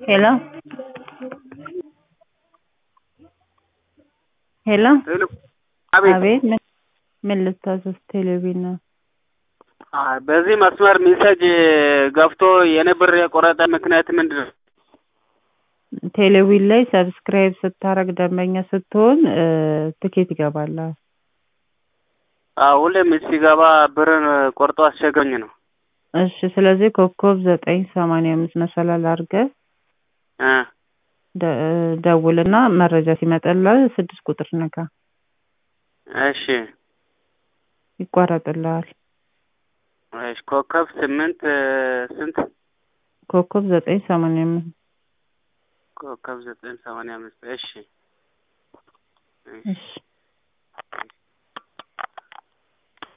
Hello? ሄሎ ሄሎ አቤት አቤት ምን ምን ልታዘዝ ቴሌቪዥን ነው አ በዚህ መስመር ሜሴጅ ገብቶ የኔ ብር የቆረጠ ምክንያት ምንድን ነው? ቴሌቪዥን ላይ ሰብስክራይብ ስታረግ ደንበኛ ስትሆን እ ትኬት ይገባልሃል አዎ ሁሌም ሲገባ ብርን ቆርጦ አስቸግሮኝ ነው። እሺ ስለዚህ ኮከብ ዘጠኝ ሰማንያ አምስት መሰላል አድርገህ እ ደ- ደውልና መረጃ ሲመጣልህ ስድስት ቁጥር ንካ እሺ ይቋረጥልሃል እሺ ኮከብ ስምንት ስንት ኮከብ ዘጠኝ ሰማንያ አምስት ኮከብ ዘጠኝ ሰማንያ አምስት እሺ እሺ